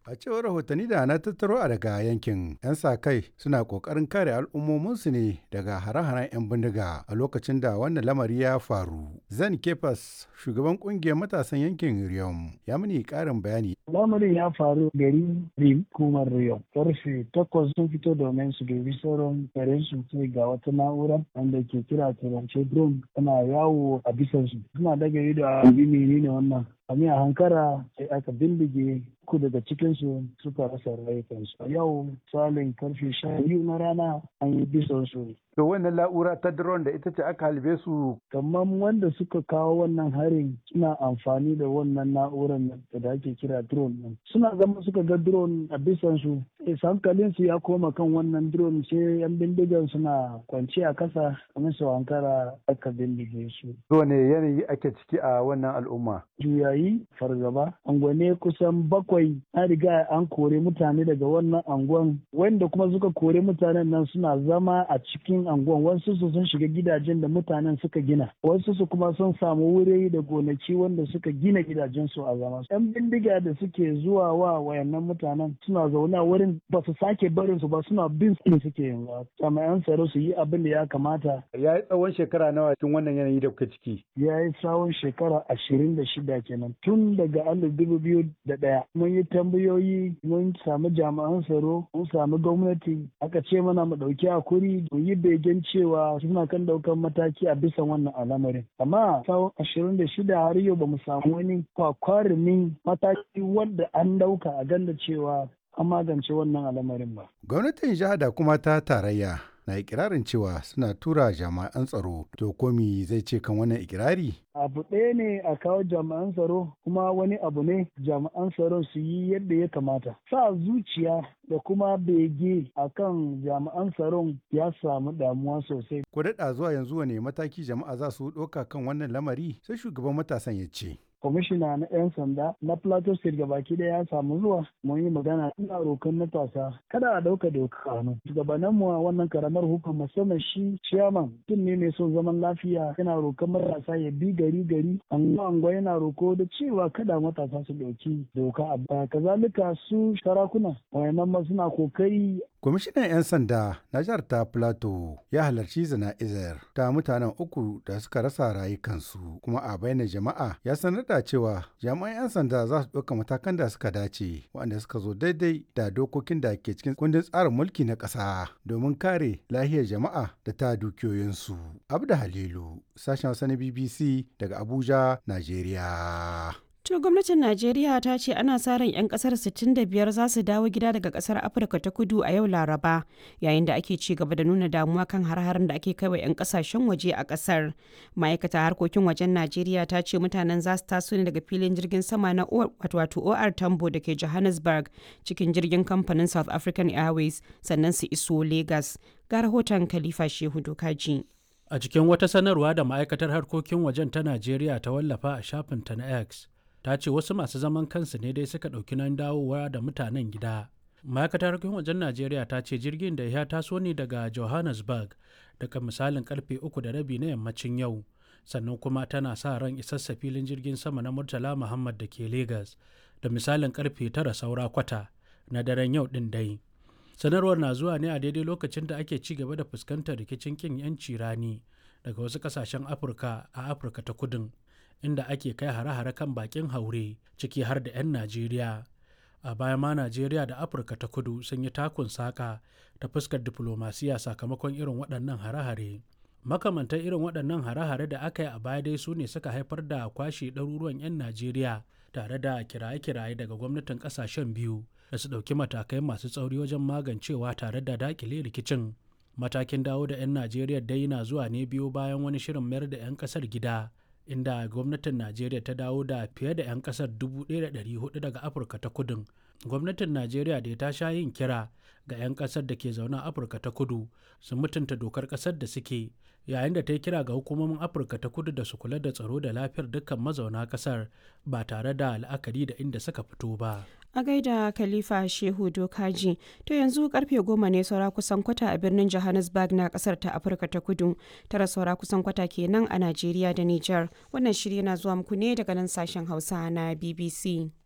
A cewar rahotanni da na tattaro a daga yankin 'yan sa kai suna kokarin kare al'ummominsu ne daga hare-haren 'yan bindiga a lokacin da wannan lamari ya faru. Zan Kefas shugaban kungiyar matasan yankin Riyom ya mini karin bayani. Lamarin ya faru gari Rim kumar Riyom. Karfe takwas sun fito domin su dubi sauran karen su sai ga wata na'ura wanda ke kira turance drone tana yawo a bisansu. Suna daga ido a menene wannan Ami a hankara sai aka bindige uku daga cikinsu suka rasa rayukansu. A yau salin karfe sha biyu na rana an yi bisan su. To wannan la'ura ta drone da ita ce aka halbe su. Kamar wanda suka kawo wannan harin suna amfani da wannan na'urar da ake kira drone ɗin. Suna zama suka ga drone a bisan su. hankalin su ya koma kan wannan drone sai yan bindigan suna kwance a kasa kamar su hankara aka bindige su. To ne yanayi ake ciki a wannan al'umma? Juyayi fargaba. Angwane kusan bakwai an riga an kore mutane daga wannan anguwan wanda kuma suka kore mutanen nan suna zama a cikin anguwan wasu su sun shiga gidajen da mutanen suka gina wasu su kuma sun samu wuri da gonaki wanda suka gina gidajen su a zama yan bindiga da suke zuwa wa wayannan mutanen suna zaune a wurin ba su sake barin su ba suna bin su suke yanzu jami'an tsaro su yi abin da ya kamata ya yi tsawon shekara nawa cikin wannan yanayi da kuka ciki ya yi tsawon shekara ashirin da shida kenan tun daga alif dubu biyu da ɗaya mun yi tambayoyi mun samu jami'an tsaro mun samu gwamnati aka ce mana mu ɗauki hakuri mu yi begen cewa suna kan ɗaukan mataki a bisa wannan al'amarin amma tsawon ashirin da shida har yau ba mu samu wani kwakwarumin mataki wanda an ɗauka a ganda cewa an magance wannan al'amarin ba. Gwamnatin jiha da kuma ta tarayya na ikirarin cewa suna tura jami'an tsaro to komi zai ce kan wannan ikirari? abu ɗaya ne a kawo jami'an tsaro kuma wani abu ne jami'an tsaron su yi yadda ya kamata sa zuciya da kuma bege a kan jami'an tsaron ya samu damuwa sosai ko daɗa zuwa yanzu wane mataki jama'a za su ɗauka kan wannan lamari sai shugaban matasan ya ce kwamishina na 'yan sanda na plateau state gabaki daya ya samu zuwa mun yi magana ina rokan matasa kada a dauka doka hannu shugabannin mu a wannan karamar hukumar musamman shi chairman tun ne mai son zaman lafiya yana rokan matasa ya bi gari gari anguwa anguwa yana roko da cewa kada matasa su dauki doka a baya kazalika su sarakuna wayannan ma suna kokari Kwamishinan 'yan sanda na jihar ta Plateau ya halarci zana'izar ta mutanen uku da suka rasa rayukansu kuma a bayyana jama'a ya sanar da cewa jami'an 'yan sanda za su ɗauka matakan da suka dace waɗanda suka zo daidai da dokokin da ke cikin kundin tsarin mulki na ƙasa domin kare lahiyar jama'a da ta dukiyoyinsu. Abda Halilu, sashen Hausa na BBC daga Abuja, Najeriya. To gwamnatin Najeriya ta ce ana sa ran 'yan kasar 65 za su dawo gida daga kasar Afirka ta kudu a yau Laraba yayin da ake ci gaba da nuna damuwa kan har-harin da ake kaiwa 'yan kasashen waje a kasar. Ma'aikata harkokin wajen Najeriya ta ce mutanen za su taso ne daga filin jirgin sama na wato OR Tambo da ke Johannesburg cikin jirgin kamfanin South African Airways sannan su iso Lagos. Ga rahoton Khalifa Shehu Dokaji. A cikin wata sanarwa da ma'aikatar harkokin wajen ta Najeriya ta wallafa a shafinta na X. ta ce wasu masu zaman kansu ne dai suka ɗauki nan dawowa da mutanen gida ma'aikatar harkokin wajen najeriya ta ce jirgin da ya taso ne daga johannesburg daga misalin karfe uku da rabi na yammacin yau sannan kuma tana sa ran isassa filin jirgin sama na murtala muhammad da ke lagos da misalin karfe tara saura kwata na daren yau din dai sanarwar na zuwa ne a daidai lokacin da ake ci gaba da fuskantar rikicin kin yanci rani daga wasu kasashen afirka a afirka ta kudin inda ake kai hare-hare kan bakin haure ciki har da 'yan najeriya a baya ma najeriya da afirka ta kudu sun yi takun saka ta fuskar diflomasiya sakamakon irin waɗannan hare-hare makamantan irin waɗannan hare-hare da aka yi a baya dai su ne suka haifar da kwashe ɗaruruwan 'yan najeriya tare da kiraye-kiraye daga gwamnatin ƙasashen biyu da su ɗauki matakai masu tsauri wajen magancewa tare da dakile rikicin matakin dawo da 'yan najeriya dai na zuwa ne biyu bayan wani shirin mayar da 'yan ƙasar gida inda gwamnatin najeriya ta dawo da fiye da 'yan kasar 1,400 daga afirka ta kudin gwamnatin najeriya da ta sha yin kira ga 'yan kasar da ke zaune a afirka ta kudu su mutunta dokar kasar da suke yayin da ta yi kira ga hukumomin afirka ta kudu da su kula da tsaro da lafiyar dukkan mazauna kasar ba tare da la'akari da inda suka fito ba a gaida khalifa shehu dokaji to yanzu karfe goma ne saura kusan kwata a birnin johannesburg na kasar ta afirka ta kudu tara saura kusan kwata kenan a najeriya da niger wannan shirya na zuwa muku ne daga nan sashen hausa na bbc